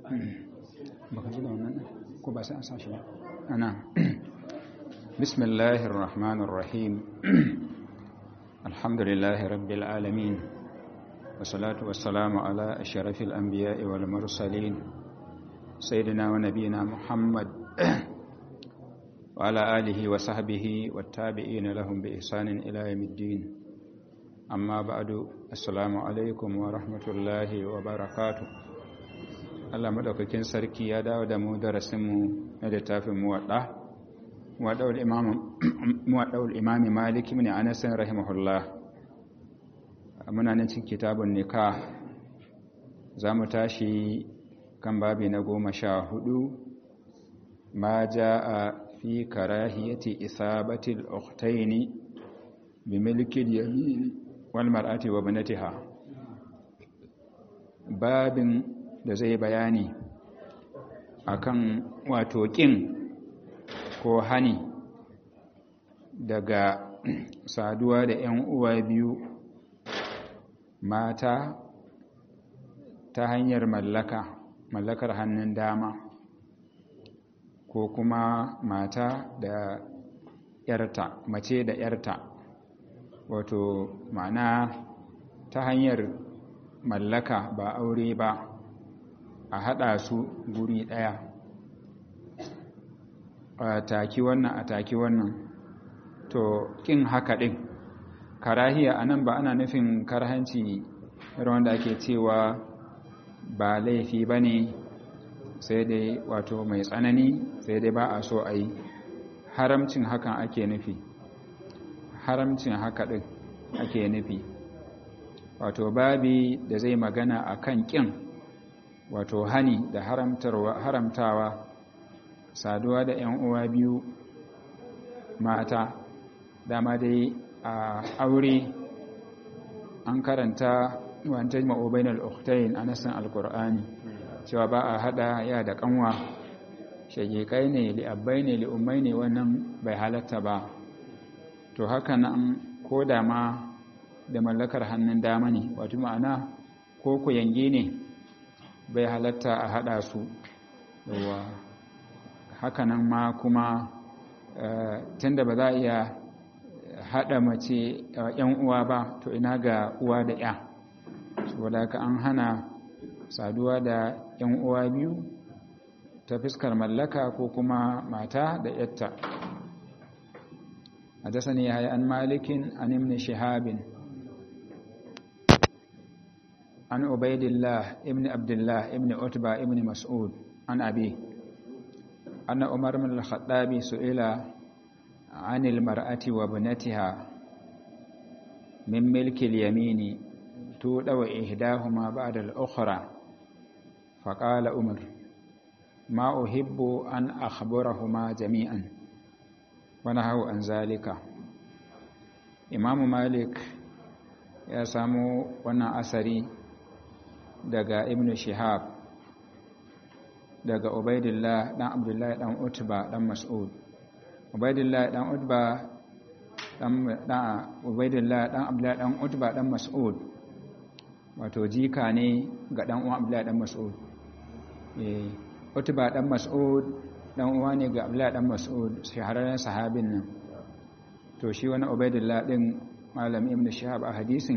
baka ji da wannan ko ba sai an sa shi ba ana bismillahir rahmanir rahim alhamdulillahi rabbil alamin wassalatu wassalamu ala ashrafil anbiya'i wal mursalin sayyidina wa nabiyina muhammad wa ala alihi wa sahbihi wat tabi'ina lahum bi ihsanin ila yawmiddin amma ba'du assalamu alaikum wa rahmatullahi wa barakatuh Allah madaukakin sarki ya dawo da mu darasin mu na littafin muwadda muwadda'ul imam muwadda'ul imam Malik ibn Anas rahimahullah muna nan cikin kitabun nikah zamu tashi kan babi na goma sha hudu ma jaa fi karahiyati isabati al-ukhtayn bi milki al-yamin wal mar'ati wa banatiha babin da zai bayani akan wato kin ko hani daga saduwa da 'yan uwa biyu mata ta hanyar mallaka mallakar hannun dama ko kuma mata da yarta mace da yarta wato ma'ana ta hanyar mallaka ba aure ba a haɗa su guri ɗaya a taki wannan a taki wannan to ƙin haka ɗin karahiya a nan ba ana nufin karhanci wanda ake cewa ba laifi ba ne sai dai wato mai tsanani sai dai ba a so a yi haramcin hakan ake nufi haramcin haka ɗin ake nufi wato babi da zai magana a kan ƙin wato hani da haramtawa saduwa da 'yan uwa biyu mata dama dai a aure an karanta wanta ma'obain al'uktayin a nasan alkur'ani cewa ba a hada ya da kanwa shagikai ne li'abbai ne li'ummai ne wannan bai halatta ba to haka nan ko da ma da mallakar hannun dama ne wato ma'ana ko ku yange ne bai halatta a hada su yawa haka nan ma kuma tunda ba za a iya hada mace yan uwa ba to ina ga uwa da ya saboda haka an hana saduwa da yan uwa biyu ta fuskar mallaka ko kuma mata da yatta حدثني يحيى عن مالك عن ابن شهاب عن عبيد الله ابن عبد الله ابن عتبة ابن مسعود عن أبيه أن عمر بن الخطاب سئل عن المرأة وابنتها من ملك اليمين تودع إحداهما بعد الأخرى فقال عمر ما أحب أن أخبرهما جميعا ونهوا عن ذلك إمام مالك ya samu wannan asari daga ibn shihab daga ubaidillah dan abdullahi dan utba dan mas'ud ubaidillah dan utba dan dan ubaidillah dan abdullahi dan utba dan mas'ud wato jika ne ga dan uwan abdullahi dan mas'ud eh utba dan mas'ud dan uwa ne ga abdullahi dan mas'ud shahararren sahabin nan to shi wani ubaidillah din malam ibn shihab a hadisin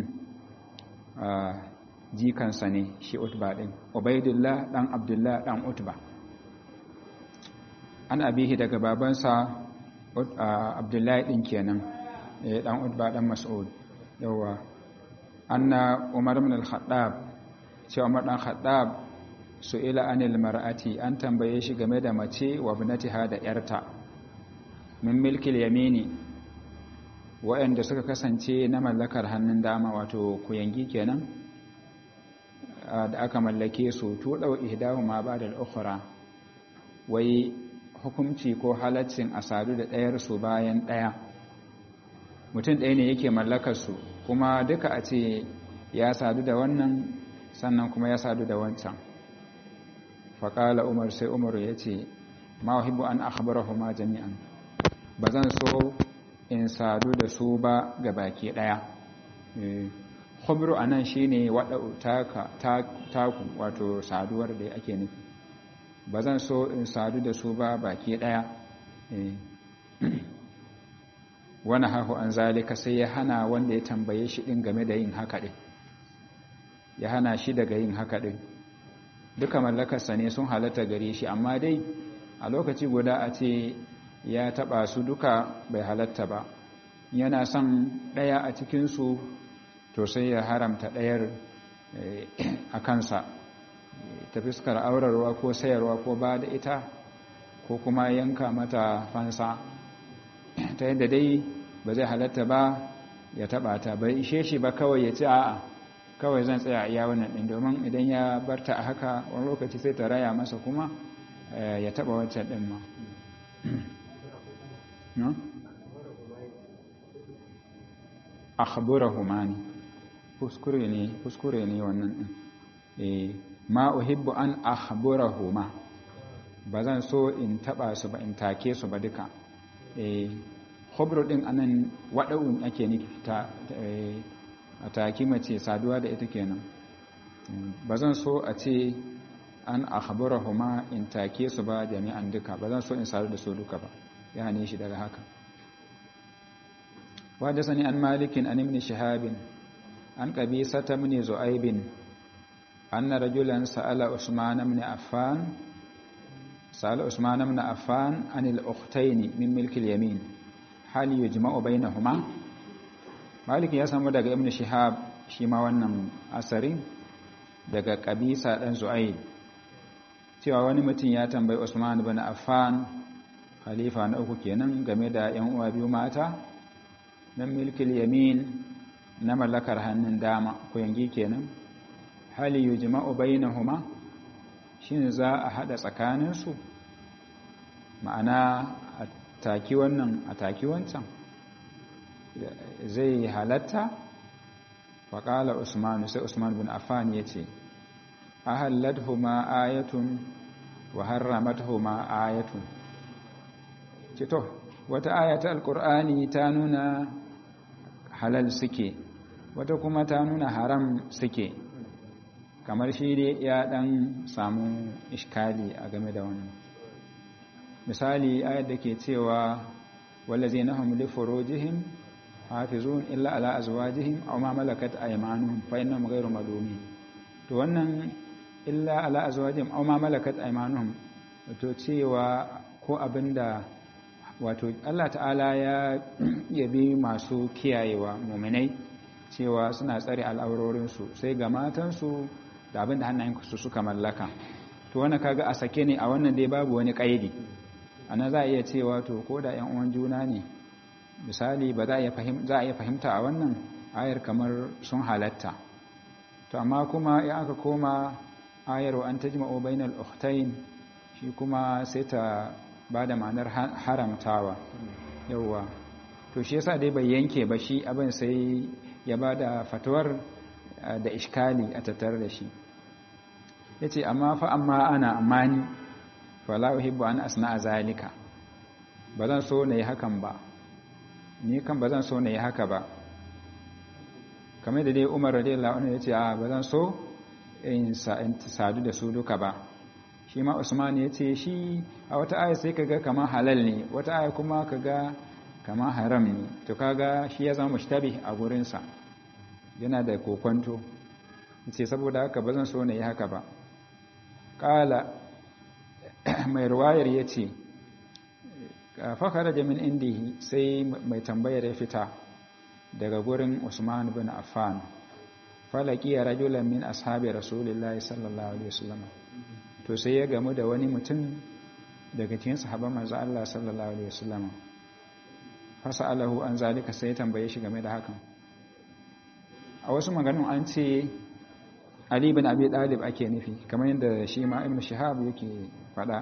jikansa ne shi utba din ubaidillah dan abdullah dan utba an abihi daga babansa abdullahi din kenan dan utba dan mas'ud yawa anna umar ibn al-khattab shi umar dan khattab su'ila anil mar'ati an tambaye shi game da mace wa ibnatiha da yarta min milkil yamini waɗanda suka kasance na mallakar hannun dama wato kuyangi kenan da aka mallake su tuɗau ihdahu ma ba da al'ukura wai hukumci ko halaccin a sadu da ɗayarsu bayan ɗaya mutum ɗaya ne yake mallakarsu kuma duka a ce ya sadu da wannan sannan kuma ya sadu da wancan faƙala umar sai umar ya ce ma wahibu an akhbarahu ma jami'an ba zan so in sadu da su ba ga baki ɗaya khubru anan shine wada taka taku wato saduwar da ake nufi ba zan so in sadu da su ba baki ɗaya wani hahu an zalika sai ya hana wanda ya tambaye shi ɗin game da yin haka ɗin ya hana shi daga yin haka ɗin duka mallakarsa ne sun halatta gare shi amma dai a lokaci guda a ce ya taɓa su duka bai halatta ba yana son ɗaya a cikinsu to sai ya haramta ɗayar a kansa ta fuskar aurarwa ko sayarwa ko ba da ita ko kuma yanka mata fansa ta yadda dai ba zai halatta ba ya taba ta bai ishe shi ba kawai ya ci a'a kawai zan tsaya a iya wannan ɗin domin idan ya barta a haka wani lokaci sai ta raya masa kuma ya taba wancan ɗin ma akhbarahuma ne kuskure ne kuskure ne wannan ɗin ma uhibbu an akhbarahuma ba zan so in taba su ba in take su ba duka eh khubru din anan wada'un ake nufi ta a taki mace saduwa da ita kenan ba zan so a ce an akhbarahuma in take su ba jami'an duka ba zan so in sadu da su duka ba ya hane shi daga haka وحدثني عن مالك عن ابن شهاب عن قبيصة بن زؤيب أن رجلا سأل عثمان بن عفان سأل عثمان بن عفان عن الأختين من ملك اليمين هل يجمع بينهما مالك ya samu daga ibn shihab shi ma wannan asarin daga kabisa dan zu'aid cewa wani mutum ya tambayi Usman ibn Affan khalifa na uku kenan game da yan uwa biyu mata nan milkil yamin na mallakar hannun dama ko yangi kenan hali yujma'u bainahuma shin za a hada tsakaninsu ma'ana a taki wannan a taki wancan zai halatta faƙala usman sai usman bin affan ya ce ahalladhuma ayatun wa harramathuma ayatun cito wata ayata alqur'ani ta nuna halal suke wata kuma ta nuna haram suke kamar shi dai ya dan samu iskali a game da wannan misali ayat da ke cewa wallazina hum li furujihim hafizun illa ala azwajihim aw ma malakat aymanuhum fa innahum ghayru malumin to wannan illa ala azwajihim aw ma malakat aymanuhum to cewa ko abinda wato Allah ta'ala ya yabi masu kiyayewa mu'minai cewa suna tsare al'aurorinsu sai ga matansu da abinda hannayensu suka mallaka to wannan kaga a sake ne a wannan dai babu wani kaidi ana za a iya cewa to ko da ‘yan uwan juna ne misali ba za a iya fahimta a wannan ayar kamar sun halatta to amma kuma ya aka koma ayar wa an ta jima'o bainal uktain shi kuma sai ta ba da ma'anar haramtawa yauwa to shi yasa dai bai yanke ba shi abin sai ya ba da fatuwar da iskali a tattar da shi ya ce amma fa amma ana amani fala uhibbu an asna zalika ba zan so na yi hakan ba ni kan ba zan so na yi haka ba kamar da dai umar radiyallahu anhu ya ce a ba zan so in sadu da su duka ba shi ma usman ya ce shi a wata aya sai kaga kamar halal ne wata aya kuma kaga kamar haram ne to kaga shi ya zama mushtabi a gurinsa yana da kokonto ce saboda haka ba zan so na yi haka ba ƙala mai ruwayar ya ce fakara jamin indihi sai mai tambayar ya fita daga gurin usman bin affan falaki ya rajulan min ashabi rasulullahi sallallahu alaihi wasallam to sai ya gamu da wani mutum daga cikin sahabban manzo Allah sallallahu alaihi wasallam fasalahu an zalika sai ya tambaye shi game da hakan a wasu maganganun an ce Ali bin Abi Talib ake nufi kamar yadda shi ma Ibn Shihab yake fada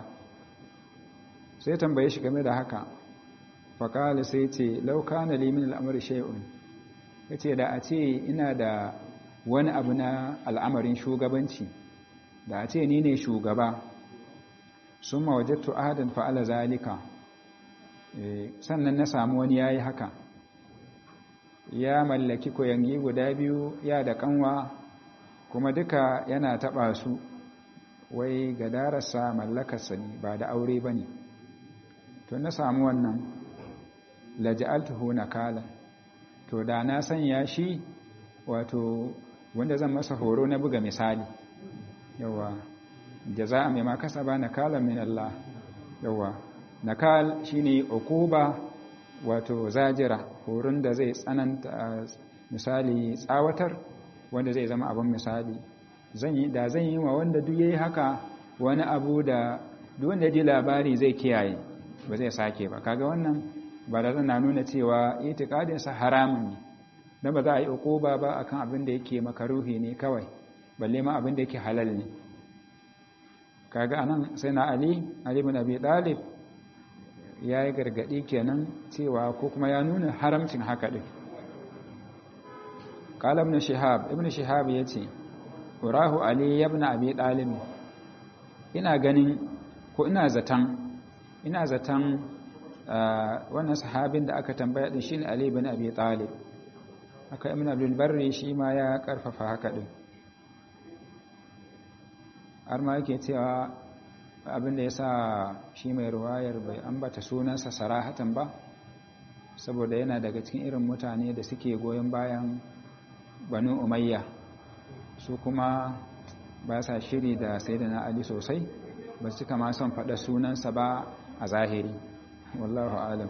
sai tambaye shi game da haka faqala sai ce law kana li min al-amri shay'un yace da a ce ina da wani abu na al'amarin shugabanci da a ce ni ne shugaba summa wajadtu ahadan fa'ala zalika sannan na samu wani yayi haka ya mallaki koyangi guda biyu ya da kanwa kuma duka yana taba su wai gadararsa mallakarsa ne ba da aure ba ne to na samu wannan laja'altuhu nakala to da na sanya shi wato wanda zan masa horo na buga misali yawa jaza'a mai ma kasaba nakala min Allah yawa nakal shine ukuba wato zajira horon da zai tsananta misali tsawatar wanda zai zama abin misali zan yi da zan yi wa wanda duk yayi haka wani abu da duk wanda ji labari zai kiyaye ba zai sake ba kaga wannan ba da na nuna cewa itikadin sa haramun ne dan ba za a yi ukuba ba akan abin da yake makaruhi ne kawai balle ma abin da yake halal ne kaga anan sai na ali ali ibn abi talib yayi gargadi kenan cewa ko kuma ya nuna haramcin haka din qala ibn shihab ibn shihab yace urahu ali ibn abi talib ina ganin ko ina zatan ina zatan wannan sahabin da aka tambaya din shine ali ibn abi talib aka ibn abdul barri shi ma ya karfafa haka din har ma yake cewa abinda ya sa shi mai ruwayar bai ambata sunansa sarahatan ba saboda yana daga cikin irin mutane da suke goyon bayan banu umayya su kuma ba sa shiri da na ali sosai ba su kama son faɗa sunansa ba a zahiri wallahu alam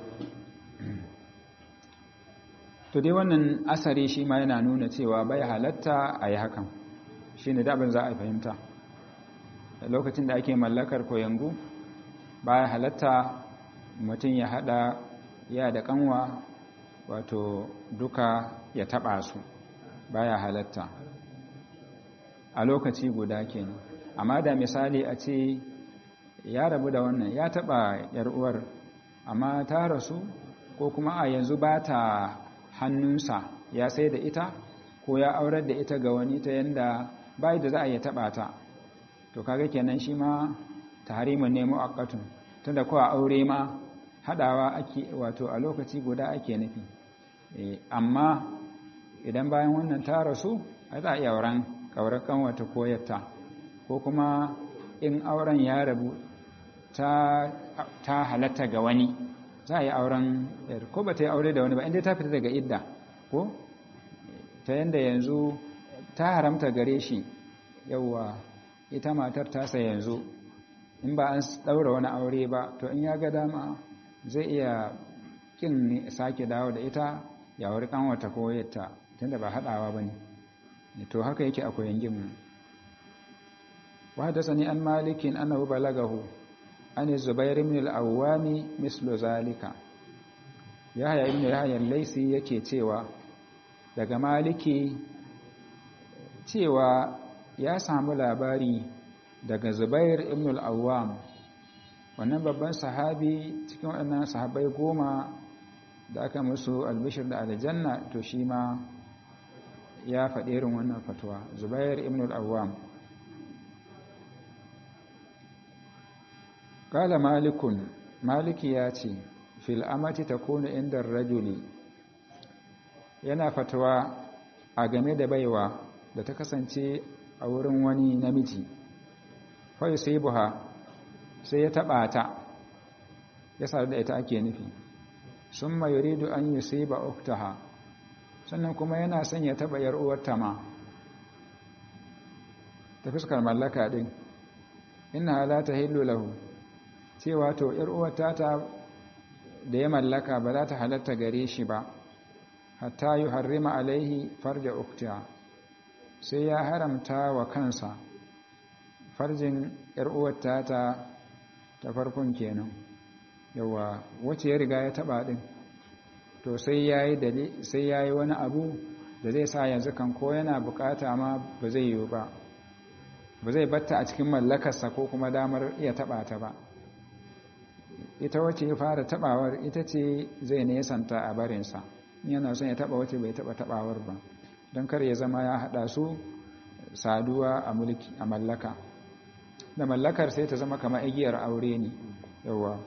to dai wannan asari shi ma yana nuna cewa bai halatta a yi hakan shi ne daɓin za a fahimta lokacin da ake mallakar koyangu baya halatta mutum ya hada ya da kanwa wato duka ya taba su baya halatta a lokaci guda kenan amma da misali a ce ya rabu da wannan ya taba yar uwar amma ta rasu ko kuma a yanzu ba ta hannunsa ya sai da ita ko ya aurar da ita ga wani ta yanda bai da za a yi taba ta to kaga kenan shi ma tahrimun ne muaqqatun tunda ko a aure ma hadawa ake wato a lokaci guda ake nufi amma idan bayan wannan ta rasu ai za a iya auren kaurakan wata koyarta ko kuma in auren ya rabu ta ta halatta ga wani za a yi auren ko ba ta yi aure da wani ba inda ta fita daga idda ko ta yanda yanzu ta haramta gare shi yauwa ita matar tasa yanzu in ba an daura wani aure ba to in ya ga dama zai iya kin sake dawo da ita ya wuri kanwata ko yatta tunda ba hadawa bane to haka yake akwai yangin wa sani an malikin annahu balagahu an zubair ibn al-awwami mislu zalika yahya ibn yahya al-laisi yake cewa daga maliki cewa ya samu labari daga zubair ibn al-awwam wannan babban sahabi cikin waɗannan sahabai goma da aka musu albishir da aljanna to shi ma ya faɗi irin wannan fatuwa zubair ibn al-awwam kala malikun maliki ya ce fil amati takunu inda rajuli yana fatuwa a game da baiwa da ta kasance a wurin wani namiji fai sai buha sai ya taɓa ta ya sadu da ita ake nufi sun ma yuridu an yi sai ba uktaha sannan kuma yana son ya taɓa yar uwarta ma ta fuskar mallaka ɗin ina halata hillu lahu cewa to yar uwarta ta da ya mallaka ba za ta halatta gare shi ba hatta yi harrima alaihi farja uktaha sai ya haramta wa kansa farjin uwarta ta ta farkon kenan yawa wacce ya riga ya taba din to sai yayi dali sai yayi wani abu da zai sa yanzu kan ko yana bukata ma ba zai yi ba ba zai batta a cikin mallakarsa ko kuma damar iya taba ta ba ita wacce ya fara tabawar ita ce zai nesanta a barinsa yana son ya taba wacce bai taba tabawar ba don kar ya zama ya hada su saduwa a mulki a mallaka da mallakar sai ta zama kamar igiyar aure ne yawa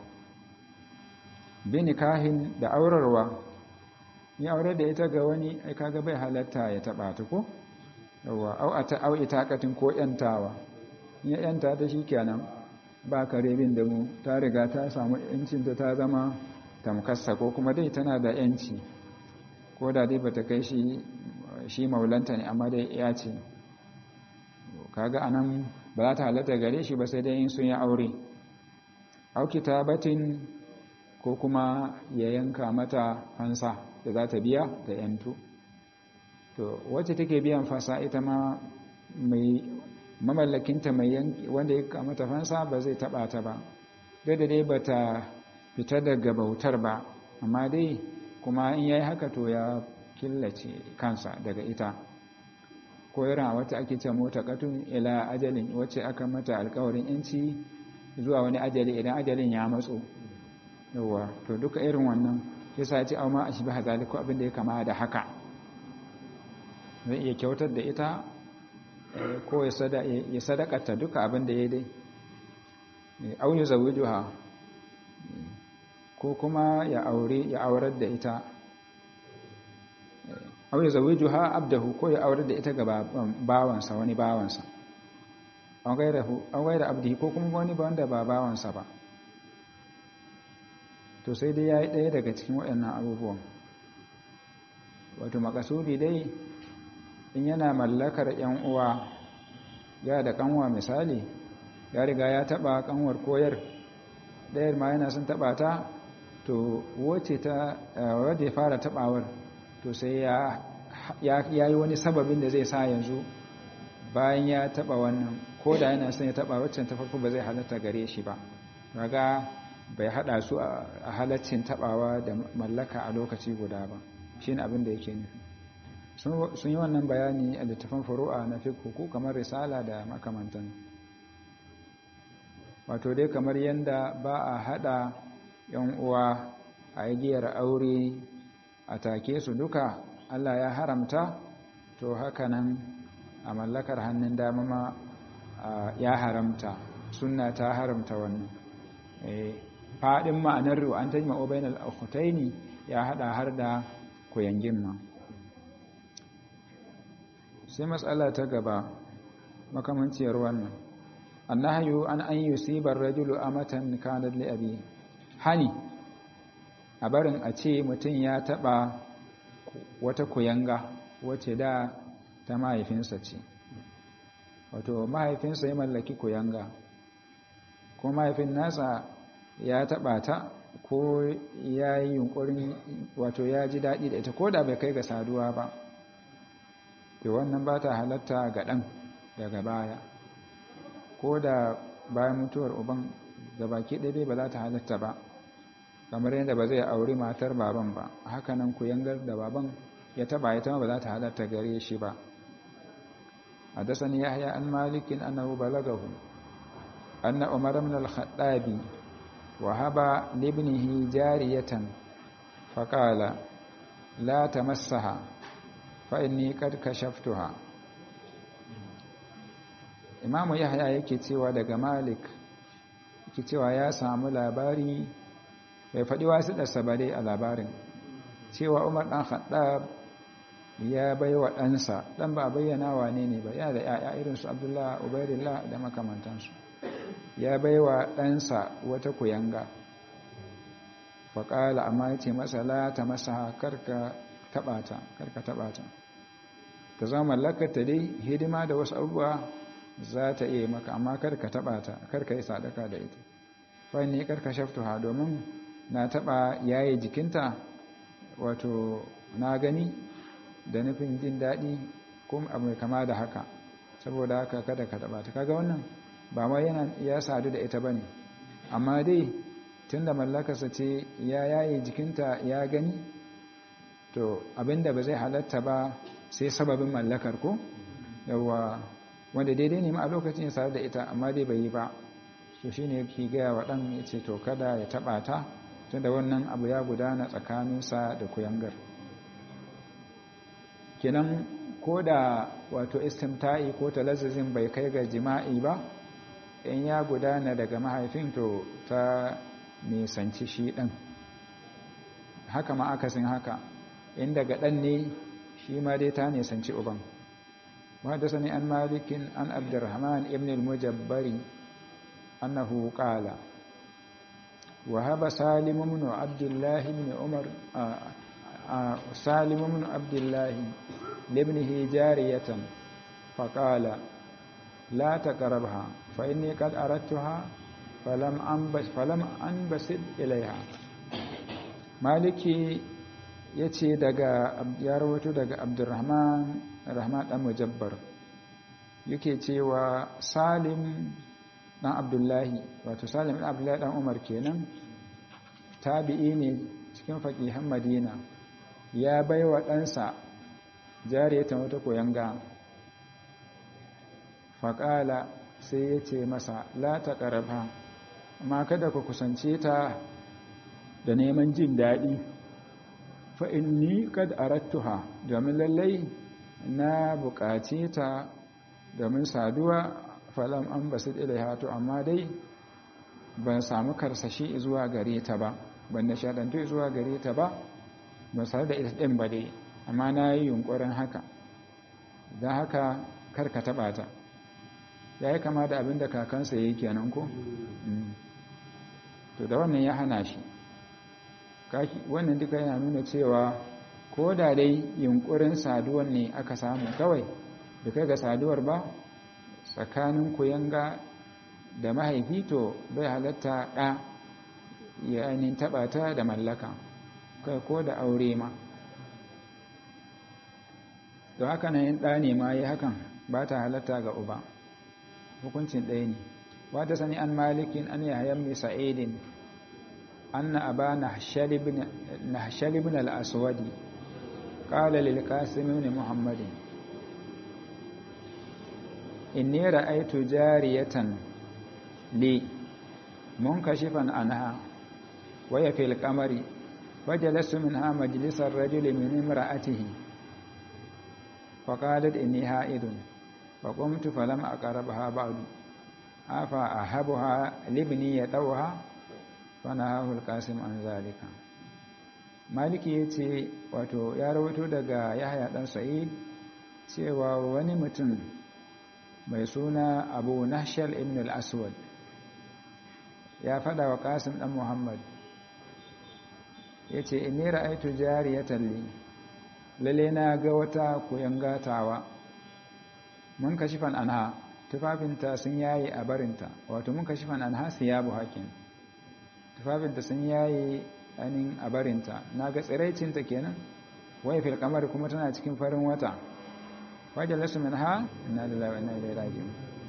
binikahin da aurarwa ya aure da ita ga wani ai kaga bai halatta ya taba ta ko yawa au ata au itaqatin ko yantawa ya yanta ta shi kenan ba kare bin da mu ta riga ta samu yancinta ta zama tamkassa ko kuma dai tana da yanci ko da dai bata kai shi shi maulanta ne amma dai ya ce kaga anan ba za ta halatta gare shi ba sai dai in sun yi aure auki ta batin ko kuma ya yanka mata fansa da za ta biya da yantu to wacce take biyan fasa ita ma mai mamallakinta mai wanda ya kamata fansa ba zai taba ta ba da dai ba ta fita daga bautar ba amma dai kuma in yayi haka to ya killace kansa daga ita ko irin wata ake ce mota katun ila ajalin wacce aka mata alkawarin yanci zuwa wani ajali idan ajalin ya matso yawa to duka irin wannan yasa ce au ma ashbaha zalika abin da ya kama da haka zai iya kyautar da ita ko ya sadakata duka abin da ya dai au ya zawujuha ko kuma ya aure ya aurar da ita au ya zawujuha abdahu ko ya aurar da ita ga bawansa wani bawansa an gaira abdihi ko kuma wani wanda ba bawansa ba to sai dai ya yi ɗaya daga cikin waɗannan abubuwan wato makasudi dai in yana mallakar ‘yan uwa ya da kanwa misali ya riga ya taɓa kanwar koyar ɗayar ma yana sun taɓa ta to wace ta wadda ya fara taɓawar to sai ya yi wani sababin da zai sa yanzu bayan ya taɓa wannan ko da yana son ya taɓa waccan ta farko ba zai halatta gare shi ba raga bai hada su a halaccin tabawa da mallaka a lokaci guda ba shi ne abin da yake nufi sun yi wannan bayani a littafin furu'a na fiqh kamar risala da makamantan wato dai kamar yanda ba a hada yan uwa a igiyar aure a take su duka Allah ya haramta to haka nan a mallakar hannun dama ma ya haramta sunna ta haramta wannan faɗin ma'anar an ta jima'o bainal akhutaini ya hada har da koyangin ma sai matsala ta gaba makamanciyar wannan annahyu an an yusiba ar-rajulu amatan kanat li abi hani a barin a ce mutum ya taba wata koyanga wace da ta mahaifinsa ce wato mahaifinsa ya mallaki koyanga ko mahaifin nasa ya taɓa ta ko ya yi yunkurin wato ya ji daɗi da ita ko da bai kai ga saduwa ba to wannan ba ta halatta ga ɗan daga baya ko da bayan mutuwar uban gabaki ɗaya ba za ta halatta ba kamar yadda ba zai auri matar baban ba hakanan ku yangar da baban ya taɓa ita ba za ta halatta gare shi ba حدثني يحيى عن مالك أنه بلغه أن عمر بن الخطاب وهب لابنه جارية فقال لا تمسها فإني قد كشفتها imamu yahya yake cewa daga malik yake cewa ya samu labari bai faɗi wasu ɗarsa ba dai a labarin cewa umar ɗan haɗa ya bai wa ɗansa ɗan ba bayyana wane ne ba yana da ‘ya'ya irinsu abdullah ubaidillah da makamantansu ya bai wa ɗansa wata kuyanga faƙala amma ya ce masa la ta masa karka taɓata karka taɓata ta zama mallakata dai hidima da wasu abubuwa za ta iya maka amma karka taɓata karka yi sadaka da ita fani karka shaftuha domin na taɓa yaye jikinta wato na gani da nufin jin daɗi ko abu mai kama da haka saboda haka kada ka taɓa ta kaga wannan ba ma yana ya sadu da ita bane amma dai tunda mallakarsa ce ya yaye jikinta ya gani to abinda ba zai halatta ba sai sababin mallakar ko yawa wanda daidai ne ma a lokacin ya sadu da ita amma dai bai yi ba so shine yake gaya wa ɗan ya ce to kada ya taɓa ta tunda wannan abu ya gudana tsakaninsa da kuyangar kenan ko da wato istimta'i ko talazzuzin bai kai ga jima'i ba in ya gudana daga mahaifin to ta nisanci shi ɗan haka ma akasin haka in daga ɗan ne shi ma dai ta nisanci uban وحدثني عن مالك عن عبد الرحمن ابن المجبر أنه قال وهب سالم بن عبد الله بن عمر سالم بن عبد الله لابنه جارية فقال لا تقربها فإني قد أردتها فلم أنبس فلم أنبسط إليها مالكي yace daga ya rawaito daga Abdurrahman Rahman dan Mujabbar yake cewa Salim dan Abdullahi wato Salim dan Abdullahi dan Umar kenan tabi'i ne cikin faqihan Madina ya baiwa ɗansa jariyatan wata koyanga faƙala sai ya ce masa la ta ƙarfa amma kada ku kusance ta da neman jin daɗi fa'inni kad arattuha domin lallai na buƙace ta domin saduwa falam an basu ilaiha to amma dai ban samu karsashi zuwa gare ta ba ban nishadantu zuwa gare ta ba ban sadu da ita ɗin ba dai amma na yi yunƙurin haka don haka karka taɓa ta ya yi kama da abin da kakansa ya yi kenan ko? to da wannan ya hana shi wannan duka yana nuna cewa ko da dai yunkurin saduwar ne aka samu kawai da kai ga saduwar ba tsakanin kuyanga da mahaifi to bai halatta ɗa ya ainihin taɓa ta da mallaka kai ko da aure ma da haka na yin ɗa ne ma yi hakan ba ta halatta ga uba hukuncin ɗaya ne wata sani an malikin an yahayen mai sa'idin an na aba na shalibin al'aswadi ƙala lilkasimin muhammadin inni ra'aitu jariyatan li munkashifan anha waya fil qamari wajalasu minha majlisar rajuli min imra'atihi faqalat inni ha'idun فقمت فلم أقربها بعد أفا أحبها لابني يتوها فنهاه القاسم عن ذلك maliki ya ce wato ya rawato daga yahaya dan sa'id cewa wani mutum mai suna abu nashal ibn al-aswad ya fada wa kasim dan muhammad ya ce inni ra'aitu jariyatan li lalle na ga wata koyan gatawa mun kashifan anha tufafinta sun yaye a barinta wato mun kashifan anha siyabu hakin tufafinta sun yaye anin a barinta na ga tsiraicinta kenan wai fil kamar kuma tana cikin farin wata wajen lasu min ha ina da lawa ina da rajin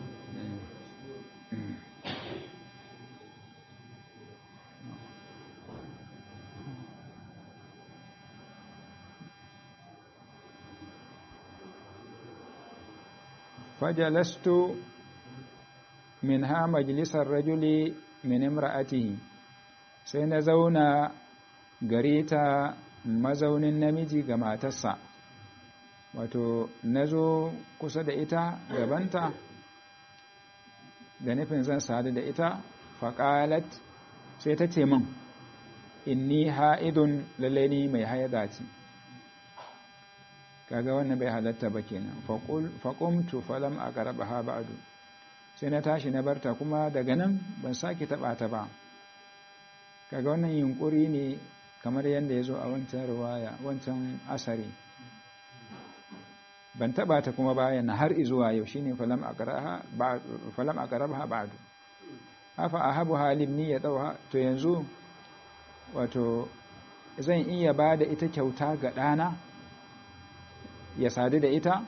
fajalastu min ha majalisar rajuli min imra'atihi sai na zauna gare ta mazaunin namiji ga matarsa wato na zo kusa da ita gabanta da nufin zan sadu da ita faƙalat sai ta ce min inni ha'idun lalaini mai haida ce kaga wannan bai halatta ba kenan faƙumtu falam a ƙaraba ha ba'adu sai na tashi na barta kuma daga nan ban sake taɓa ta ba kaga wannan yunkuri ne kamar yadda ya zo a wancan ruwaya wancan asari ban taɓa ta kuma bayan na har izuwa yau shine falam a ƙaraba ha ba'adu hafa a habu halin ni ya ɗauha to yanzu wato zan iya ba da ita kyauta ga ɗana ya sadu da ita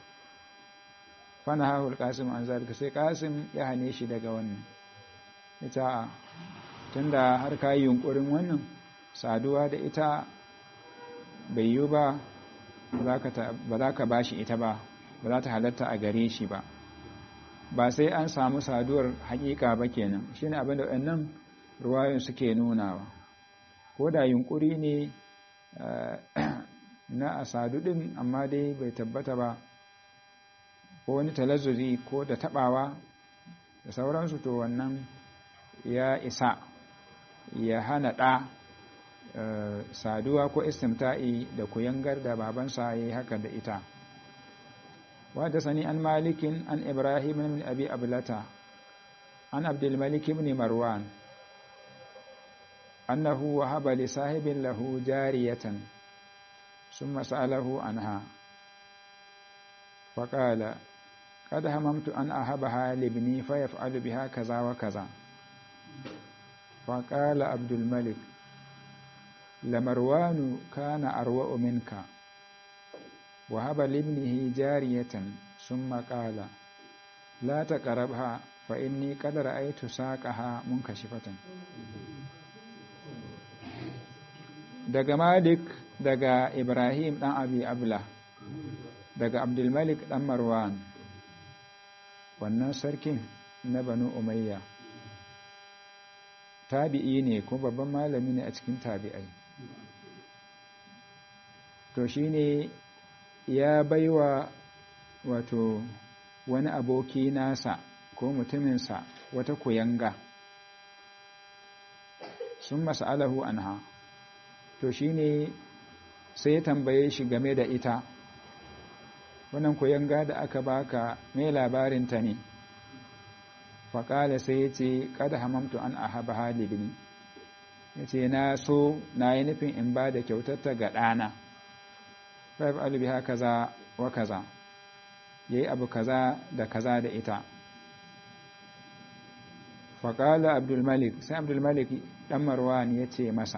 fana hahul kasim an zalika sai kasim ya hane shi daga wannan ita tunda har ka yi yunkurin wannan saduwa da ita bai yi ba ba za ka ba shi ita ba ba za ta halatta a gare shi ba ba sai an samu saduwar hakika ba kenan shi ne abinda wannan ruwayoyin suke nunawa ko da yunkuri ne na a sadu ɗin amma dai bai tabbata ba ko wani talazuri ko da taɓawa da sauransu to wannan ya isa ya hana ɗa saduwa ko istimta'i da kuyangar da babansa ya yi haka da ita وحدثني عن مالك عن إبراهيم بن أبي أبلة عن عبد الملك بن مروان أنه وهب لصاحب له جارية ثم سأله عنها فقال قد هممت أن أهبها لابني فيفعل بها كذا وكذا فقال عبد الملك لمروان كان أروأ منك وهب لابنه جارية ثم قال لا تقربها فإني قد رأيت ساقها منكشفة daga Malik daga Ibrahim ɗan Abi Abla daga Abdulmalik ɗan Marwan wannan sarkin na Banu Umayya tabi'i ne kuma babban malami ne a cikin tabi'ai to shine ya baiwa wato wani aboki nasa ko mutuminsa wata kuyanga sun mas'alahu anha to shine sai ya tambaye shi game da ita wannan kuyanga da aka baka mai labarinta ne faƙala sai ya ce kada hamamtu an ahaba halibini ya ce na so na yi nufin in ba da kyautarta ga ɗana faif alibiha kaza wa kaza ya yi abu kaza da kaza da ita faƙala abdulmalik sai abdulmalik ɗan marwan ya ce masa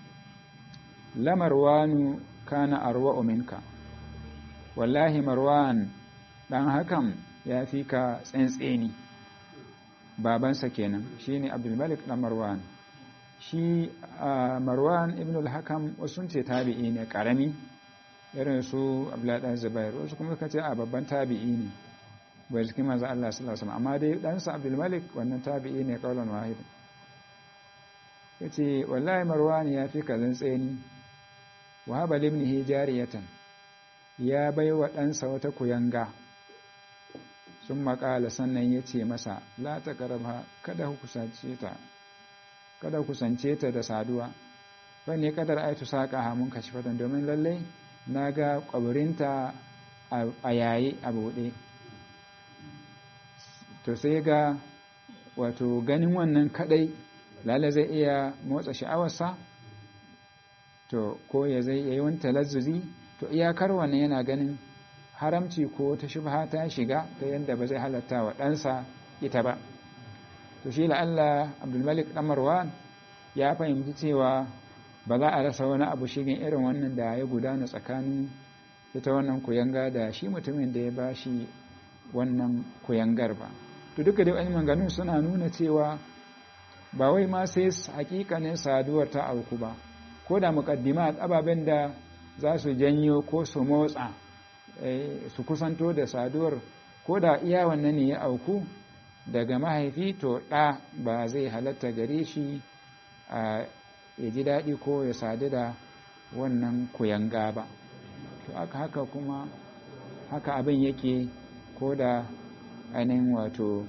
lamarwanu kana arwa minka wallahi marwan ɗan hakan ya fi ka tsantseni babansa kenan shine abdulmalik ɗan marwan shi marwan ibn al-hakam wasu ce tabi'i ne ƙarami irin su abdullahi zubair wasu kuma suka ce a babban tabi'i ne bai cikin manzo Allah sallallahu alaihi amma dai ɗansa abdul malik wannan tabi'i ne kaulan wahid yace wallahi marwan ya fi kazan tseni wa haba limnihi jariyatan ya bai wa ɗansa wata kuyanga sun maƙala sannan ya ce masa la ta karaba kada kusance ta kada kusance ta da saduwa wani kadar aitu saƙa hamun kashi fatan domin lallai na ga ƙwabirinta a yayi a buɗe to sai ga wato ganin wannan kadai lalle zai iya motsa sha'awarsa to ko ya zai yi wani talazzuzi to iyakar wannan yana ganin haramci ko ta shubha ta shiga ta yadda ba zai halatta wa ɗansa ita ba to shi la'alla abdulmalik ɗamarwa ya fahimci cewa ba za a rasa wani abu shigin irin wannan da ya gudana tsakanin ita wannan kuyanga da shi mutumin da ya ba shi wannan kuyangar ba to duka da wani manganin suna nuna cewa ba wai ma sai hakikanin saduwar ta auku ba ko da muqaddimat ababen da za su janyo ko su motsa su kusanto da saduwar ko da iya wannan ne ya auku daga mahaifi to ɗa ba zai halatta gare shi a ya ji daɗi ko ya sadu da wannan kuyanga ba to aka haka kuma haka abin yake ko da ainihin wato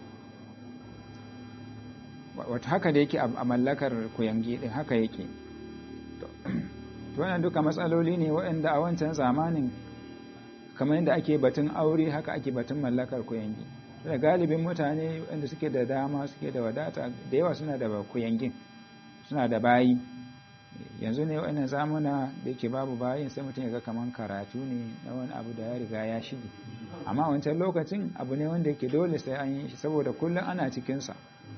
wata haka da yake a mallakar kuyangi ɗin haka yake to wannan duka matsaloli ne waɗanda a wancan zamanin kamar yadda ake batun aure haka ake batun mallakar kuyangi da galibin mutane waɗanda suke da dama suke da wadata da yawa suna da kuyangin suna da bayi yanzu ne waɗannan zamuna da yake babu bayin sai mutum ya ga kamar karatu ne na wani abu da ya riga ya shige amma wancan lokacin abu ne wanda yake dole sai an yi shi saboda kullum ana cikinsa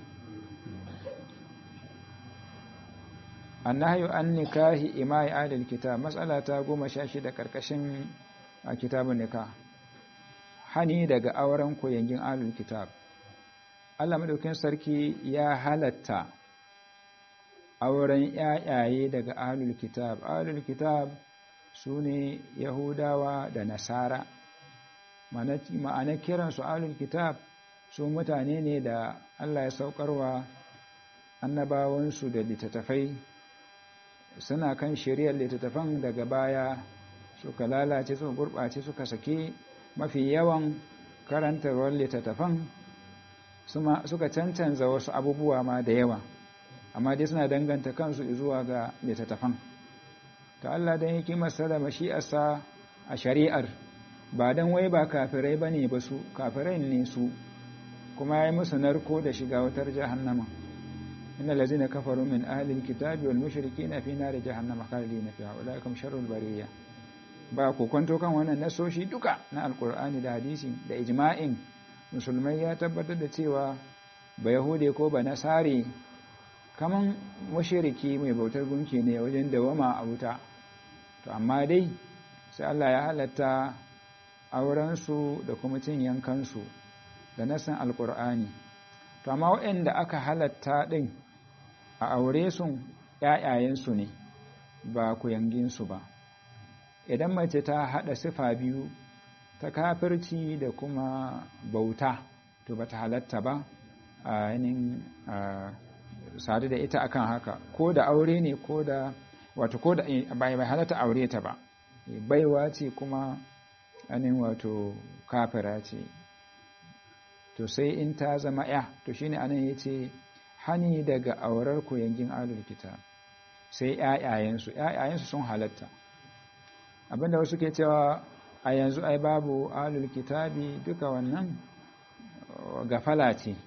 annahyu an nikahi imai adil kitab mas'ala ta goma sha shida karkashin a kitabun nikah hani daga auren koyangin alul kitab Allah madaukin sarki ya halatta auren yayaye daga alul kitab alul kitab sune yahudawa da nasara ma'ana kiran su alul kitab su mutane ne da Allah ya saukarwa annabawansu da littattafai suna kan shiriyar littattafan daga baya suka lalace suka gurɓace suka sake mafi yawan karantarwar littattafan suka cancanza wasu abubuwa ma da yawa amma dai suna danganta kansu zuwa ga littattafan ta Allah don hikimarsa da mashi'arsa a shari'ar ba dan wai ba kafirai bane ba su kafirai ne su kuma yayi musu narko da shiga wutar jahannama innal ladzina kafaru min ahli alkitabi wal mushrikeena fi nar jahannama khalidina fiha ulaikum sharrul bariyah ba ku kwanto kan wannan nasoshi duka na alkur'ani da hadisi da ijma'in musulmai ya tabbatar da cewa ba yahude ko ba nasare kaman mushriki mai bautar gunki ne wajen dawama a wuta to amma dai sai Allah ya halatta aurensu da kuma cin yankansu da nasan alkur'ani to amma waɗanda aka halatta ɗin a aure sun ‘ya'yayensu ne ba ku yanginsu ba idan mace ta haɗa sifa biyu ta kafirci da kuma bauta to ba ta halatta ba a yanin sadu da ita akan haka ko da aure ne ko da wato ko da bai halatta aure ta ba baiwa ce kuma anin wato kafira ce to sai in ta zama ya to shine anan yace hani daga aurar ku yangin alul kitab sai ƴaƴayensu ƴaƴayensu sun halatta abinda wasu ke cewa a yanzu ai babu alul kitabi duka wannan gafala ce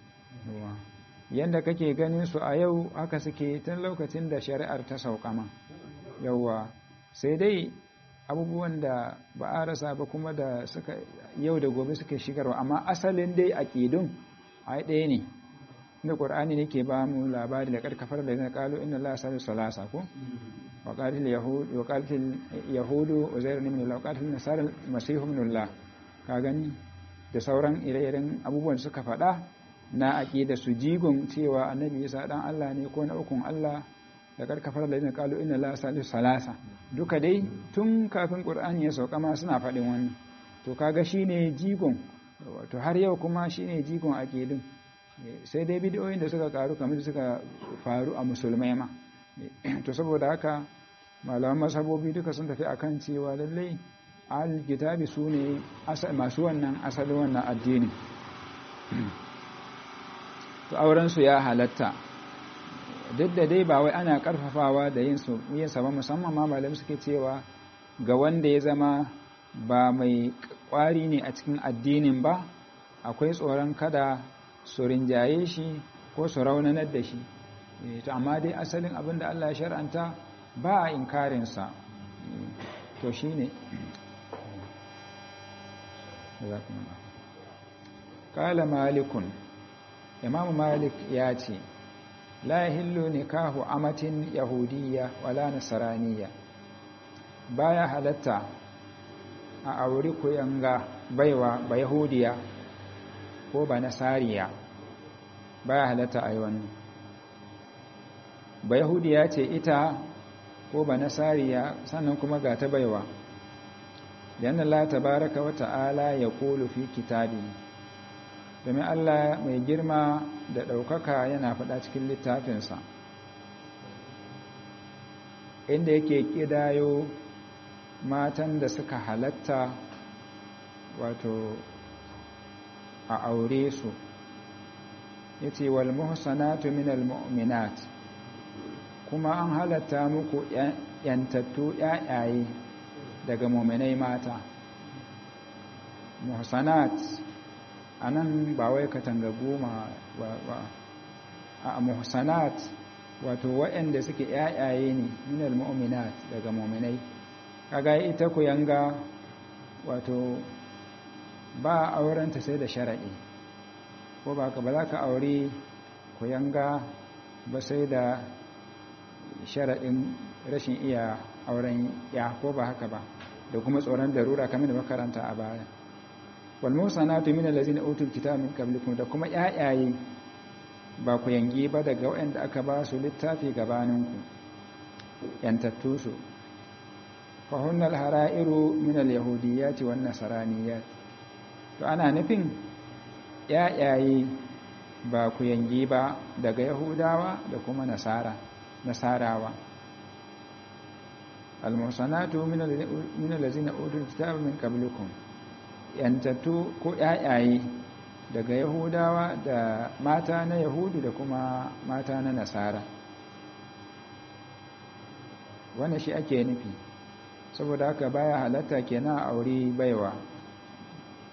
yanda kake ganin su a yau haka suke tun lokacin da shari'ar ta sauƙama yauwa sai dai abubuwan da ba a rasa ba kuma da suka yau da gobe suke shigarwa amma asalin dai aƙidun ai ɗaya ne inda ƙur'ani ne ke ba mu labari da ƙarƙafar da zai ƙalo inna Allah salisu salasa ko وقالت اليهود وقالت اليهود عزير بن الله وقالت النصارى المسيح ابن الله ka gani da sauran ire-iren abubuwan suka faɗa na aqida su jigon cewa annabi Isa dan Allah ne ko na ukun Allah da karkafar da yana kalu inna la salisu salasa duka dai tun kafin qur'ani ya sauka ma suna faɗin wannan to kaga shine jigon to har yau kuma shine jigon aqidin sai dai bidiyoyin da suka karu kamar suka faru a musulmai ma to saboda haka malaman masabobi duka sun tafi akan cewa lallai al-kitabi su ne masu wannan asalin wannan addini to aurensu ya halatta duk da dai ba wai ana karfafawa da yin su yin sa ba musamman ma malam suke cewa ga wanda ya zama ba mai kwari ne a cikin addinin ba akwai tsoron kada su rinjaye shi ko su raunanar da shi to amma dai asalin abin da Allah ya shar'anta ba a inkarinsa to shi ne kala malikun imamu malik ya ce la hillu nikahu amatin yahudiyya wala nasaraniya baya halatta a auri kuyanga baiwa ba yahudiya ko ba nasariya baya halatta a yi wannan ba yahudiya ce ita ko ba nasariya sannan kuma ga ta baiwa yana Allah tabaraka wa ta'ala ya kulu fi kitabi domin Allah mai girma da ɗaukaka yana faɗa cikin littafinsa inda yake ƙidayo matan da suka halatta wato a aure su ya ce wal muhsanatu minal mu'minat kuma an halatta muku yantattu yayaye daga muminai mata muhsanat anan ba wai katanga goma ba a muhsanat wato waɗanda suke yayaye ne minal mu'minat daga muminai kaga ita ku yanga wato ba aurenta sai da sharaɗi ko ba ka ba za ka aure ku yanga ba sai da sharaɗin rashin iya auren ya ko ba haka ba da kuma tsoron darura kamar da makaranta a baya wal musanatu min allazina utul kitaba min qablikum da kuma yayaye ba ku yangi ba daga waɗanda aka ba su littafi gabaninku yantattu su fa hunnal hara'iru min al yahudiyyati wan nasraniyat to ana nufin yayaye ba ku yangi ba daga yahudawa da kuma nasara nasarawa almusanatu min allazina utul kitaba min qablikum yantattu ko yayaye daga yahudawa da mata na yahudu da kuma mata na nasara wannan shi ake nufi saboda haka baya halatta kenan aure baiwa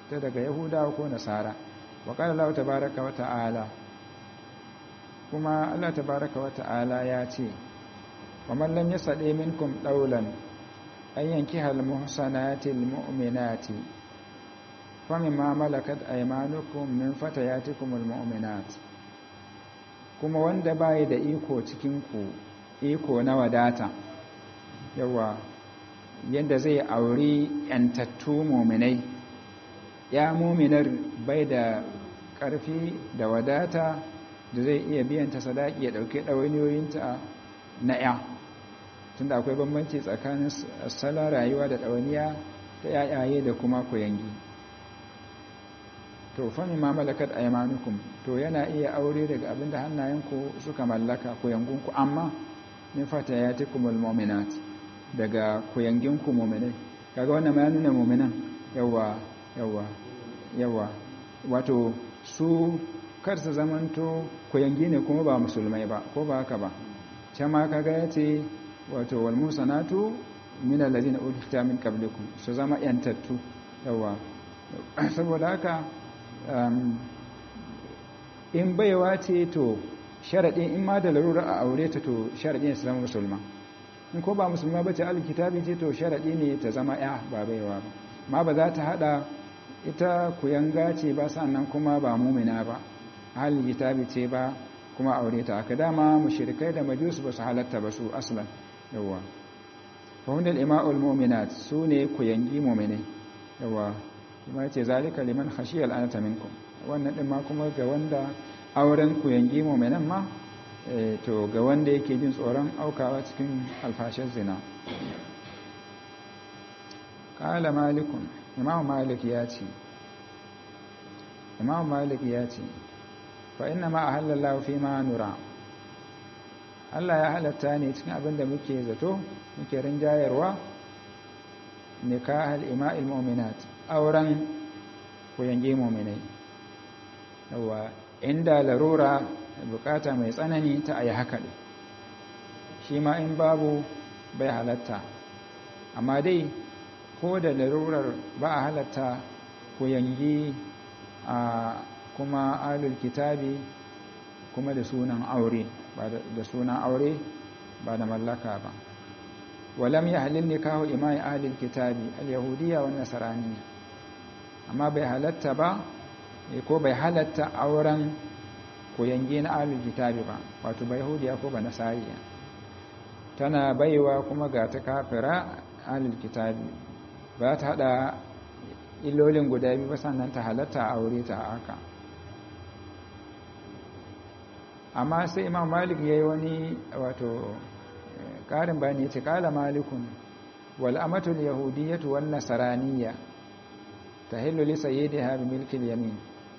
ta daga yahudawa ko nasara wa qala Allah tabaaraka wa ta'ala kuma Allah tabaaraka wa ta'ala ya ce wa man lam yasadi minkum dawlan an yankiha al-muhsanati al-mu'minati famimma malakat aymanukum min fatayatikum al-mu'minat kuma wanda bai da iko cikin ku iko na wadata yawa yadda zai auri yantattu muminai ya muminar bai da ƙarfi da wadata da zai iya biyan ta sadaki ya ɗauki ɗawainiyoyinta na ya tunda akwai bambanci tsakanin salon rayuwa da ɗawainiya ta yayaye da kuma kuyangi to fami ma malakat aymanukum to yana iya aure daga abinda hannayenku suka mallaka kuyangunku amma min fatayatikumul mu'minat daga kuyanginku mu'minai kaga wannan ma ya nuna mu'minan yawa yawa yawa wato su kar su zamanto kuyangi ne kuma ba musulmai ba ko ba haka ba can ma kaga yace wato wal musanatu min allazina ukhta min qablikum su zama yantattu yawa saboda haka in baiwa ce to sharaɗin in ma da larura a aure ta to sharaɗi ne su zama musulma in ko ba musulma ba ce alkitabi ce to sharaɗi ne ta zama ya ba baiwa ba ma ba za ta haɗa ita kuyanga ce ba sannan kuma ba mumina ba alkitabi ce ba kuma aure ta aka dama mushrikai da majus ba su halatta ba su aslan yawa fahimdal ima'ul mu'minat su ne kuyangi mu'minai yawa kuma ce zalika liman khashiyal anata minkum wannan din ma kuma ga wanda auren ku yangi mu'minan ma to ga wanda yake jin tsoron aukawa cikin alfashin zina qala malikun imam malik ya ce imam malik ya ce fa inna ma ahallallahu fi ma nura Allah ya halatta ne cikin abin da muke zato muke rinjayarwa nikahal ima'il mu'minat auren kuyange mu'minai yawa inda larura bukata mai tsanani ta ayi haka ne shi ma in babu bai halatta amma dai ko da larurar ba a halatta kuyangi a kuma alul kitabi kuma da sunan aure ba da sunan aure ba da mallaka ba walam ya halil nikahu imai ahlil kitabi al-yahudiyya wa nasraniyya amma bai halatta ba ko bai halatta auren koyange na ahlul kitabi ba wato bai yahudiya ko ba nasariya tana baiwa kuma ga ta kafira ahlul kitabi ba ta hada illolin guda biyu ba sannan ta halatta aure ta haka amma sai imam malik yayi wani wato ƙarin bayani ya ce ƙala malikun wal'amatul yahudiyyatu wan nasaraniya ta hilluli sayyidiha bi milkil yamin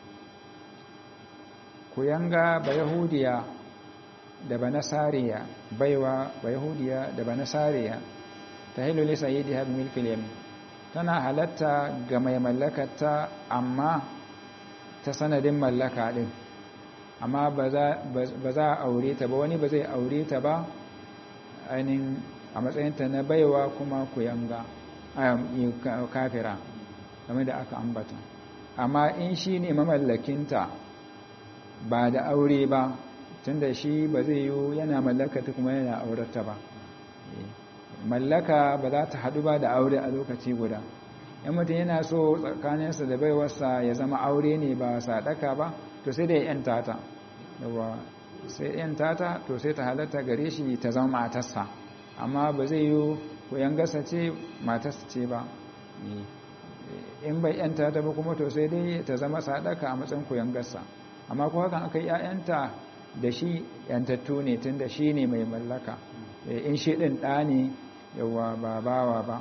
ku yanga ba yahudiya da ba nasariya baiwa ba yahudiya da ba nasariya ta hilluli sayyidiha bi milkil yamin tana halatta ga mai mallakata amma ta sanadin mallaka din amma ba za a aure ta ba wani ba zai aure ta ba ainihin a matsayinta na baiwa kuma kuyanga kafira game da aka ambata amma in shi ne mamallakinta ba da aure ba tunda shi ba zai yi yana mallakata kuma yana aurata ba mallaka ba za ta haɗu ba da aure a lokaci guda yan mutum yana so tsakaninsa da baiwarsa ya zama aure ne ba sadaka ba to sai da ya yanta ta sai yan tata to sai ta halatta gare shi ta zama matarsa amma ba zai yi koyan gasa ce matarsa ce ba in bai yan tata ba kuma to sai dai ta zama sadaka a matsayin koyan gasa amma ko hakan aka yi ‘ya'yanta da shi ‘yantattu ne tun da shi ne mai mallaka in shi ɗin ɗa ne yawa ba bawa ba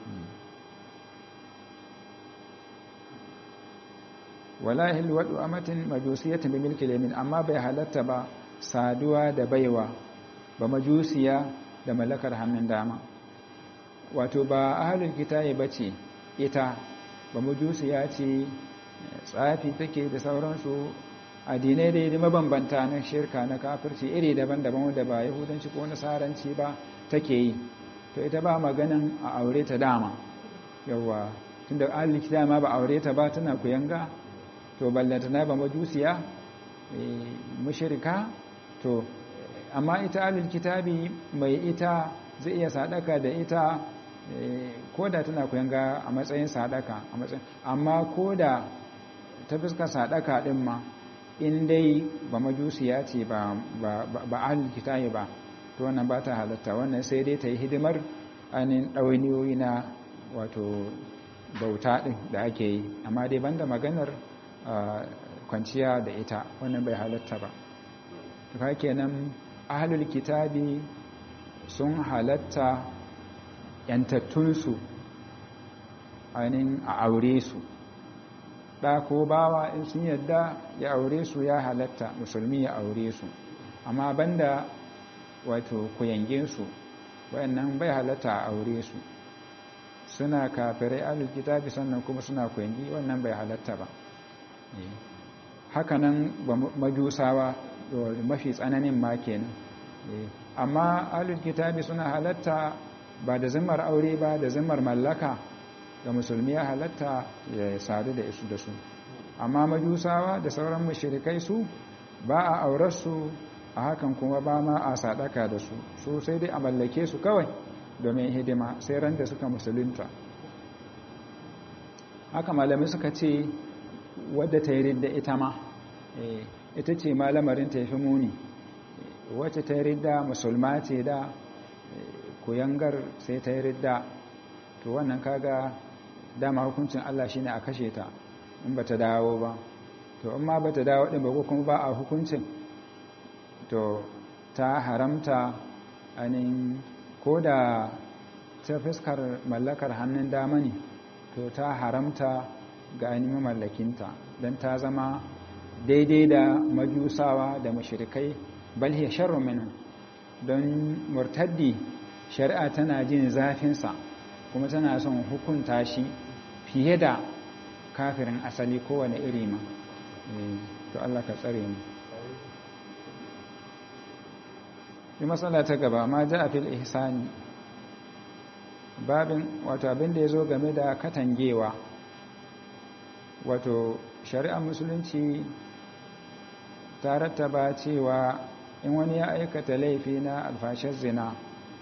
wala hilwadu amatin majusiyatin bi milki yamin amma bai halatta ba saduwa da baiwa ba majusiya da mallakar hannun dama wato ba ahlul kitabi bace ita ba majusiya ce tsafi take da sauransu addinai dai da mabambanta na shirka na kafirci iri daban-daban wanda ba yahudanci ko nasaranci ba take yi to ita ba maganin a aure ta dama yawa tunda ahlul kitabi ma ba aure ta ba tana kuyanga to ballantana ba majusiya mushrika to amma ita ahlul kitabi mai ita zai iya sadaka da ita ko da tana kuyanga a matsayin sadaka a matsayin amma ko da ta fuskar sadaka din ma in dai ba majusiya ce ba ba ahlul kitabi ba to wannan ba ta halatta wannan sai dai ta yi hidimar ainihin ɗawainiyoyi na wato bauta ɗin da ake yi amma dai banda maganar kwanciya da ita wannan bai halatta ba ka kenan ahlul kitabi sun halatta yantattunsu ainihin a aure su ɗa ko bawa in sun yadda ya aure su ya halatta musulmi ya aure su amma banda wato kuyanginsu wayannan bai halatta a aure su suna kafirai alul kitabi sannan kuma suna kuyangi wannan bai halatta ba hakanan majusawa mafi tsananin ma kenan amma alul kitabi suna halatta ba da zimmar aure ba da zimmar mallaka ga musulmi ya halatta ya sadu da isu da su amma majusawa da sauran mushrikai su ba a aurarsu a hakan kuma ba ma a sadaka da su su sai dai a mallake su kawai domin hidima sai ran da suka musulunta haka malamai suka ce wadda ta yi ridda ita ma ita ce ma lamarin ta fi muni wacce ta yi ridda musulma ce da kuyangar sai ta yi ridda to wannan kaga dama hukuncin Allah shine a kashe ta in ba ta dawo ba to in ma ba ta dawo ɗin ba ko kuma ba a hukuncin to ta haramta anin ko da ta fuskar mallakar hannun dama ne to ta haramta ga ainihin mallakinta don ta zama daidai da majusawa da mashirikai balhe sharru minin don murtaddi shari'a tana jin zafinsa kuma tana son hukunta shi fiye da kafirin asali kowane iri ma to Allah ka tsare mu yi matsala ta gaba ma ja a fil ihsani babin wato abin da ya zo game da katangewa wato shari'ar musulunci ta rattaba cewa in wani ya aikata laifi na alfashar zina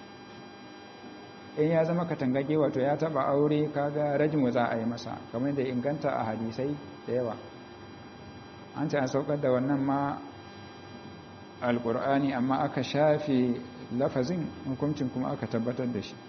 in ya zama katangage wato ya taba aure kaga rajin za a yi masa kamar da inganta a hadisai da yawa an ce an saukar da wannan ma alkur'ani amma aka shafe lafazin hukuncin kuma aka tabbatar da shi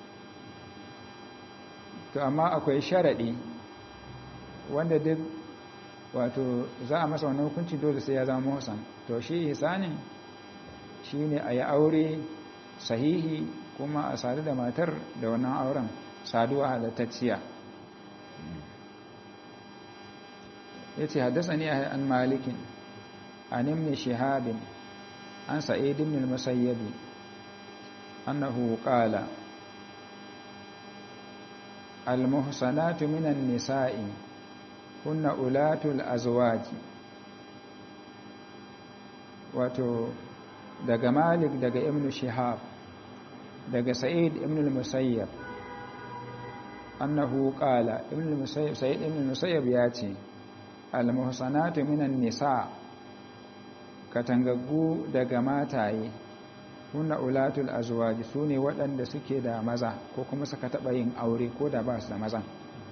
to amma akwai sharaɗi wanda duk wato za a masa wannan hukunci dole sai ya zama muhsan to shi ihsanin shine a yi aure sahihi kuma a sadu da matar da wannan auren saduwa halattacciya ya ce haddasa ne an malikin an imni shihabin an sa'id ibn al-musayyabi annahu qala al-muhsanatu minan nisa'i kunna ulatul azwaji wato daga malik daga ibn shihab daga sa'id ibn al-musayyab annahu qala ibn al-musayyab sa'id ibn al-musayyab yace al-muhsanatu minan nisa katangaggu daga mataye kunna ulatul azwaji sune waɗanda suke da maza ko kuma suka taɓa yin aure ko da ba su da mazan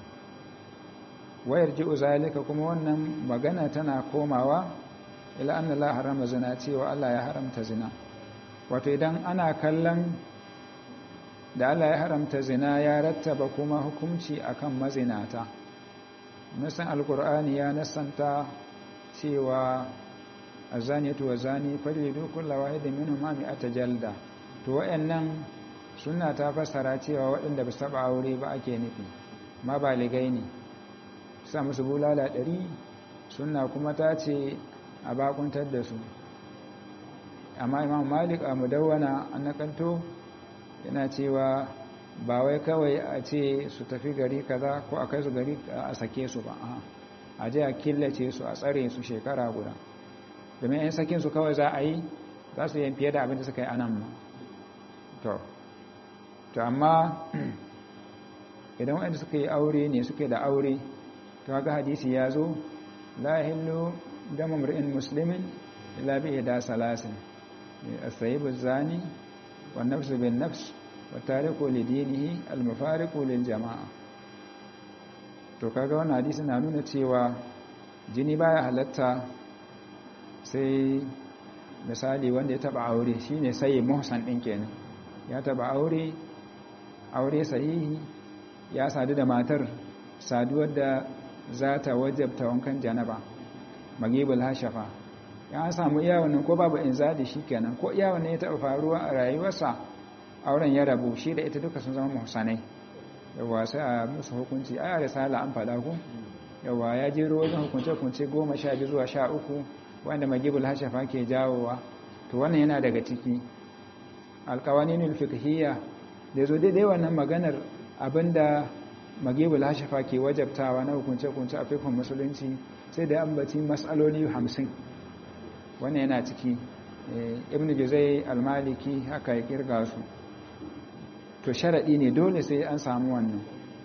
wayar ji zalika kuma wannan magana tana komawa ila anna la harama zina cewa Allah ya haramta zina wato idan ana kallon da Allah ya haramta zina ya rattaba kuma hukunci akan mazinata nasan alqur'ani ya nasanta cewa azaniyatu wazani faridu kullu wahidin minhum mi'ata jalda to wayannan sunna ta fassara cewa waɗanda ba su taba aure ba ake nufi ma baligai ne sa musu bulala ɗari suna kuma ta ce a bakuntar da su amma imam malik a mudawwana an nakanto yana cewa ba wai kawai a ce su tafi gari kaza ko a kai su gari a sake su ba a je a killace su a tsare su shekara guda domin yan sakin su kawai za a yi za su yi fiye da abin da suka yi anan ma to to amma idan wanda suka yi aure ne suke da aure to ga hadisi ya zo la hillu dama mar'in muslimin illa bi da salasin as-sayyib az-zani wan nafs bin nafs wa tariku li dinihi al-mufariqu lil jama'a to kaga wannan hadisi na nuna cewa jini baya halatta sai misali wanda ya taba aure shine sai muhsan din kenan ya taba aure aure sahihi ya sadu da matar saduwar da za ta wajabta wankan janaba magibul hashafa ya samu iya wannan ko babu inzali shikenan ko iya wannan ya taba faruwa a rayuwarsa auren ya rabu shi da ita duka sun zama muhsanai yawa sai a musu hukunci a risala an faɗa ku yawa ya jero wajen hukunce-hukunce goma sha biyu zuwa sha uku wanda magibul hashafa ke jawowa to wannan yana daga ciki alkawaninul fiqhiyya da zo daidai wannan maganar abinda magibul hashafa ke wajabtawa na hukunce-hukunce a fikon musulunci sai da ambaci matsaloli hamsin wannan yana ciki ibn juzai almaliki haka ya kirga su to sharaɗi ne dole sai an samu wannan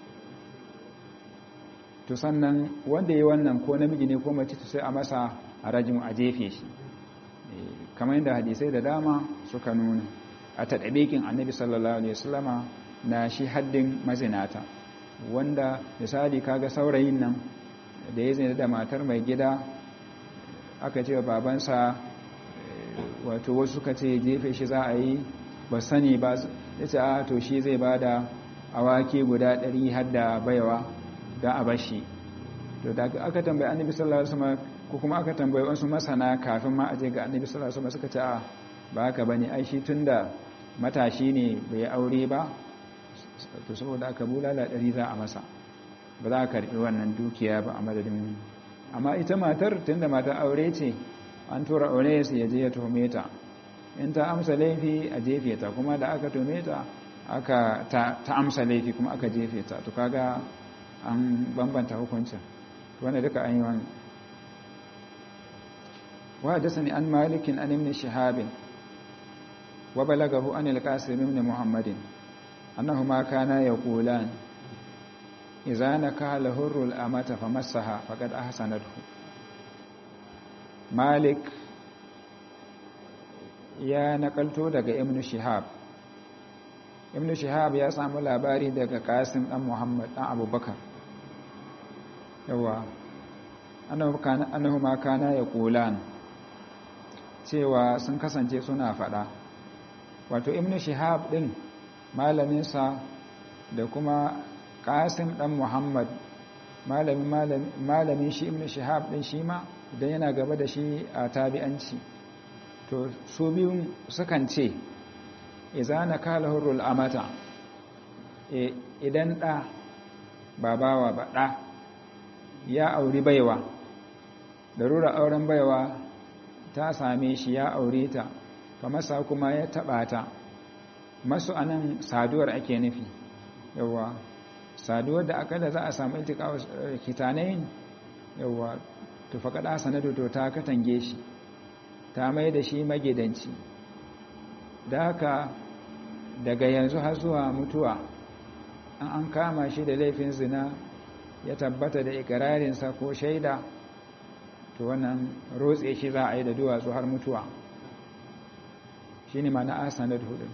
to sannan wanda ya wannan ko namiji ne ko mace sai a masa a rajin a jefe shi kamar yadda hadisai da dama suka nuna a taɗaɓekin annabi sallallahu alaihi wasallama na shi haddin mazinata wanda misali kaga saurayin nan da ya zina da matar mai gida aka ce wa babansa wato wasu suka ce jefe shi za a yi ba sani ba ya ce a to shi zai ba da awaki guda ɗari har da baiwa don a bashi to da aka tambayi annabi sallallahu alaihi wasallam ko kuma aka tambayi wasu masana kafin ma aje ga annabi sallallahu alaihi wasallam suka ce a ba haka bane ai shi tunda matashi ne bai aure ba to saboda aka bulala ɗari za a masa ba za a karɓi wannan dukiya ba a madadin amma ita matar tunda matar aure ce an tura aure su ya je ya tuhume ta in ta amsa laifi a jefe ta kuma da aka tuhume ta aka ta, amsa laifi kuma aka jefe ta to kaga an bambanta hukuncin wanda duka an yi wani wa hadasani an malikin an ibn shihabin wa balagahu an al-qasim ibn muhammadin annahuma kana yaqulan idza nakaha al-hurru al-amata famassaha faqad ahsanathu malik ya nakalto daga ibn shihab ibn shihab ya samu labari daga qasim dan muhammad dan abubakar yawa annahu ma kana yaqulan cewa sun kasance suna fada wato ibn shihab din malaminsa da kuma qasim dan muhammad malamin malamin shi ibn shihab din shi ma idan yana gaba da shi a tabi'anci to su biyun sukan ce izana kala hurrul amata idan ɗa ba bawa ba ɗa ya auri baiwa darura auren baiwa ta same shi ya aure ta fa masa kuma ya taɓa ta masu anan saduwar ake nufi yawa saduwar da aka da za a samu iltika kitanayin yawa to faƙaɗa sanadu to ta katange shi ta mai da shi magidanci da haka daga yanzu har zuwa mutuwa an an kama shi da laifin zina ya tabbata da ikirarinsa ko shaida to wannan rotse shi za a yi da duwatsu har mutuwa shi ne mana asanar hudu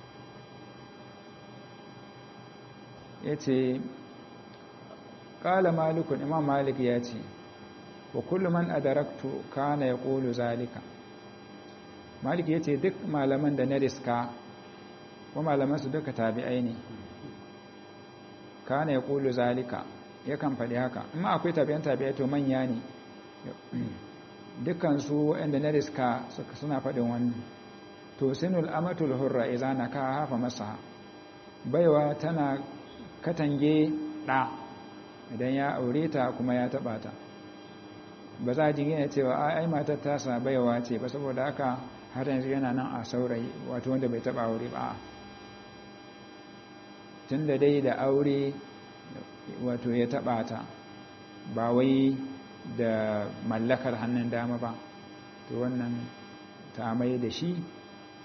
ya ce ƙala malikun imam malik ya ce wa kullum man adaraktu kana ya ƙolu zalika malik ya ce duk malaman da na riska ko malaman su duka tabi'ai ne kana ya ƙulu zalika yakan faɗi haka amma akwai tabi'an tabi'ai to manya ne dukansu waɗanda na riska suna faɗin wannan to sinul amatul hurra iza na ka hafa masa baiwa tana katange ɗa idan ya aure ta kuma ya taɓa ta ba za a jingina cewa ai matar tasa baiwa ce ba saboda haka har yanzu yana nan a saurayi wato wanda bai taba aure ba tun da dai da aure wato ya taba ta ba wai da mallakar hannun dama ba to wannan ta mai da shi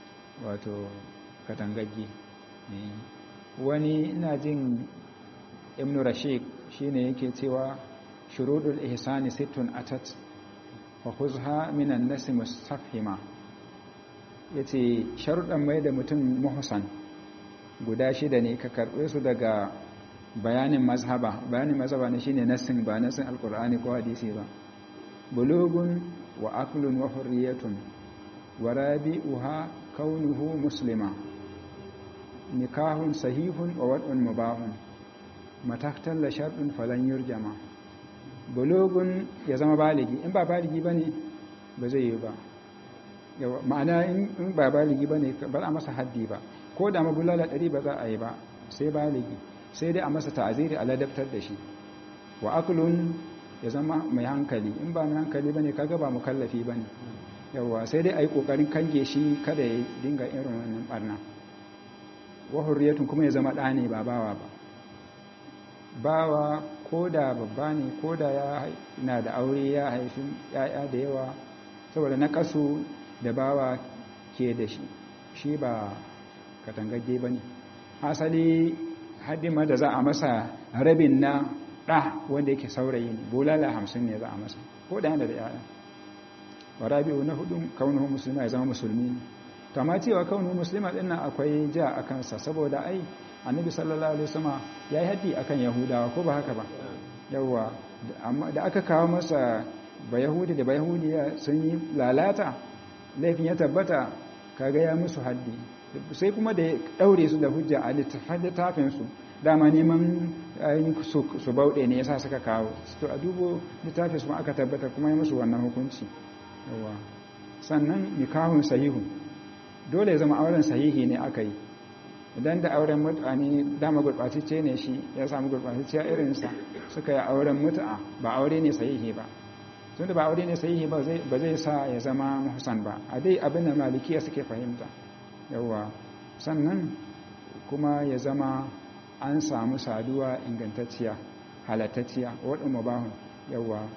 wato katangagge wani ina jin ibn rashid shine yake cewa shurudul ihsani sittun atat wa khuzha minan nas mustafhima yace sharuɗan mai da mutum muhsan guda shida ne ka karɓe su daga bayanin mazhaba bayanin mazhaba ne shine nassin ba nassin alqur'ani ko hadisi ba bulugun wa aqlun wa hurriyatun wa rabi'uha kaunuhu muslima nikahun sahihun wa wad'un mubahun mataktan la shartun falan yurjama bulugun ya zama baligi in ba baligi bane ba zai yi ba ma'ana in ba baligi bane ba a masa haddi ba ko da mabulala ɗari ba za a yi ba sai baligi sai dai a masa ta'aziri a ladabtar da shi wa aklun ya zama mai hankali in ba mai hankali bane kaga ba mukallafi bane yawa sai dai ayi kokarin kange shi kada ya dinga irin wannan barna wa hurriyatun kuma ya zama ɗa ne ba bawa ba bawa ko da babba ne ko da ya na da aure ya haifi ya'ya da yawa saboda na kasu da bawa ke da shi shi ba katangagge ba ne asali hadima da za a masa rabin na ɗa wanda yake saurayi ne bulala hamsin ne za a masa ko da yana da yaya wa rabi'u na hudu kaunuhu musulma ya zama musulmi ne to amma cewa kaunuhu musulma din nan akwai ja a kansa saboda ai annabi sallallahu alaihi wasallam yayi haddi akan yahudawa ko ba haka ba yawa amma da aka kawo masa ba yahudi da ba yahudiya sun yi lalata laifin ya tabbata kaga ya musu haddi sai kuma da ya daure su da hujja a littafin su dama neman su bauɗe ne yasa suka kawo to a dubo littafin su aka tabbata kuma ya musu wannan hukunci yawa sannan nikahun sahihu dole ya zama auren sahihi ne aka yi idan da auren mutane dama gurɓatacce ne shi ya samu gurɓatacciya irinsa suka yi auren mutu'a ba aure ne sahihi ba tunda ba aure ne sahihi ba zai sa ya zama muhsan ba a dai abin da malikiya suke fahimta yawa sannan kuma ya zama an samu saduwa ingantacciya halattacciya wadda mubahun yawa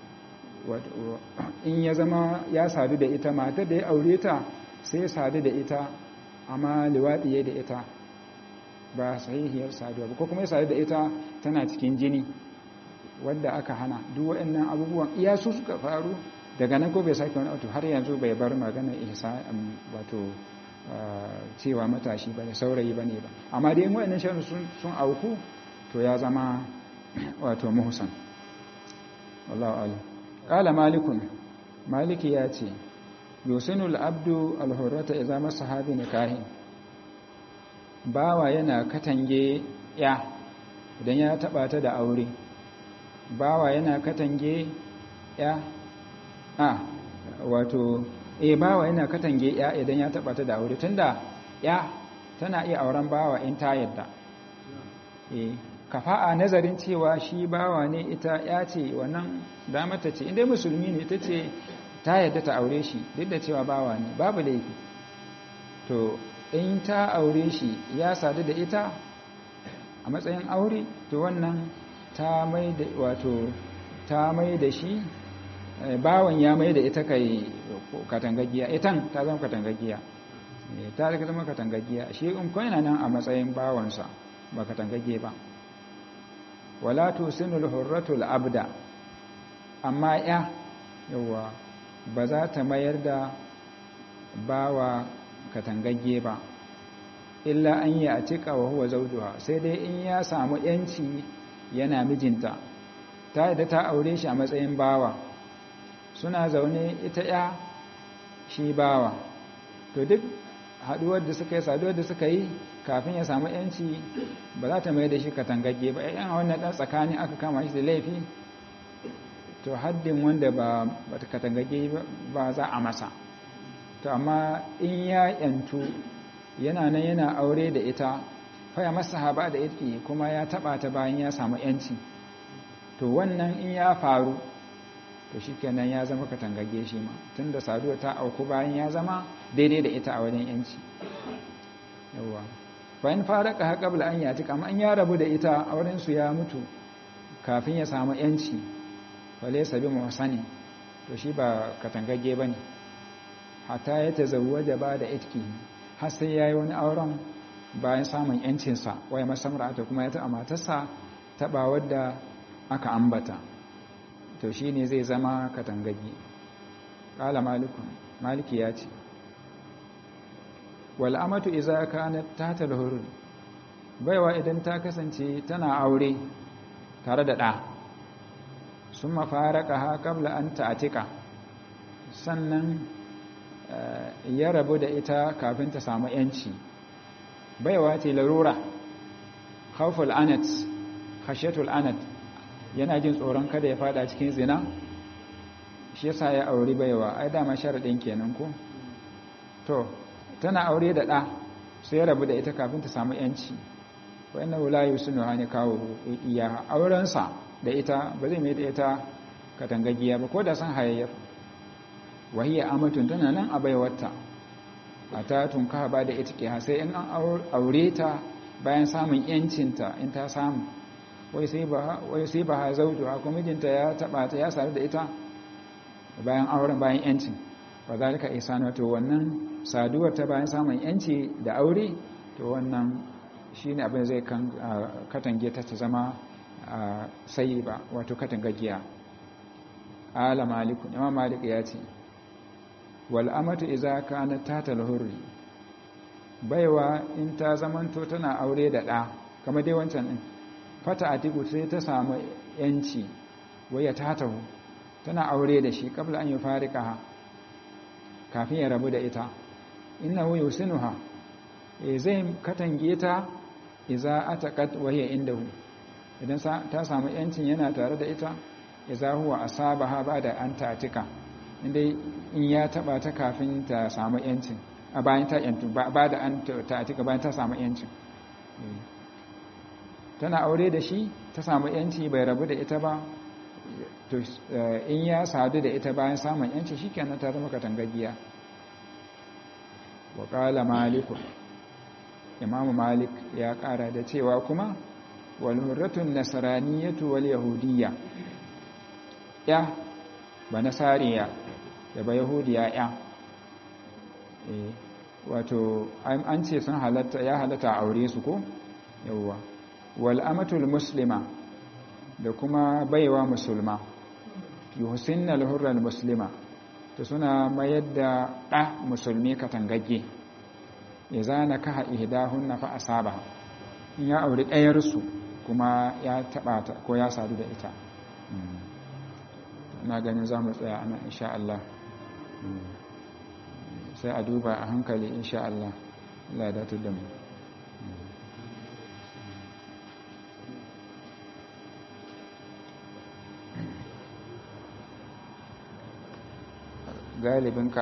in ya zama ya sadu da ita matar da ya aure ta sai sadu da ita amma liwaɗiye da ita ba sahihiyar saduwa ba ko kuma ya sadu da ita tana cikin jini wadda aka hana duk waɗannan abubuwan iya su suka faru daga nan ko bai sake wani auto har yanzu bai bar magana ihsa wato cewa matashi bane saurayi bane ba amma dai waɗannan shanu sun auku to ya zama wato muhsan wallahu a'lam qala malikun maliki ya ce yusinul abdu alhurrata idza masahabi nikahin bawa yana katange ya idan ya taba ta da aure bawa yana katange ya a wato eh bawa yana katange ya idan ya taba ta da aure tunda ya tana iya auren bawa in ta yadda eh kafa'a nazarin cewa shi bawa ne ita ya ce wannan damata ce inda musulmi ne ta ce ta yadda ta aure shi duk da cewa bawa ne babu laifi to in ta aure shi ya sadu da ita a matsayin aure to wannan ta mai da wato ta mai da shi bawan ya mai da ita kai katangagiya itan ta zama katangagiya ta zama katangagiya shi in yana nan a matsayin bawansa ba katangage ba wala tusinul hurratul abda amma ya yawa ba za ta mayar da bawa katangagge ba illa an yi a cika wa huwa zauduha sai dai in ya samu yanci yana mijinta ta yadda ta aure shi a matsayin bawa suna zaune ita ya shi bawa to duk haduwar da suka yi saduwar da suka yi kafin ya samu yanci ba za ta mai da shi katangagge ba yan wannan dan tsakani aka kama shi da laifi to haddin wanda ba katangagge ba za a masa to amma in ya yantu yana nan yana aure da ita faya masa haba da yake kuma ya taba ta bayan ya samu yanci to wannan in ya faru to shikenan ya zama katangagge shi ma tunda saduwa ta auku bayan ya zama daidai da ita a wajen yanci yawa bayan faraka ha qabla an yati kama an ya rabu da ita auren su ya mutu kafin ya samu yanci wale sabi muhsani to shi ba katangagge bane hatta ya tazawwaja ba da itki har sai yayi wani auren bayan samun yancinsa waya masamra'ata kuma ya ta matarsa taba wadda aka ambata to shine zai zama katangagi qala malikun maliki ya ce wal amatu idza kanat tahta al baiwa idan ta kasance tana aure tare da ɗa sun mafaraka ha kabla an ta'atika sannan ya rabu da ita kafin ta samu yanci baiwa ce larura khawful anat khashyatul anat yana jin tsoron kada ya fada cikin zina shi yasa ya auri baiwa ai dama sharadin kenan ko to tana aure da ɗa sai ya rabu da ita kafin ta samu yanci wa'annan wulayu sunu hani kawo iya aurensa da ita ba zai mai da ita katangagiya ba ko da san hayayyar wahiyar amatun tana nan a baiwarta a ta tunka ba da ita ke sai in an aure ta bayan samun yancinta in ta samu wai sai ba ha zautu ha kuma mijinta ya taba ta ya sadu da ita bayan auren bayan yancin ba za ka isa na to wannan saduwar ta bayan samun yanci da aure to wannan shi ne abin zai katange ta ta zama sayi ba wato katangagiya ala maliku imam malik ya ce wal amatu idza kanat tata hurri baiwa in ta zamanto tana aure da ɗa kamar dai wancan din fata atiku sai ta samu yanci waya tatahu tana aure da shi kabla an yi farika kafin ya rabu da ita innahu yusinuha e zai katange ta iza ataqat wa hiya indahu idan ta samu yancin yana tare da ita iza huwa asabaha bada an ta'tika inda in ya taba ta kafin ta samu yancin a bayan ta yantu ba da an ta'tika bayan ta samu yancin tana aure da shi ta samu yanci bai rabu da ita ba to in ya sadu da ita bayan samun yanci shikenan ta zama katangagiya wa qala malikun imamu malik ya kara da cewa kuma walhurratun nasaraniyatu wal yahudiyya ya ba nasariya da ba yahudiya ya e, wato an ce sun halatta ya halatta aure su ko yawwa wal amatul muslima da kuma baiwa musulma yuhsinna al muslima to suna mayar da ɗa musulmi katangagge ya zana kaha ihdahunna fa asaba in ya auri ɗayarsu kuma ya taɓa ta ko ya sadu da ita na ganin za mu tsaya ana insha Allah sai a duba a hankali insha Allah Allah da da mu galibin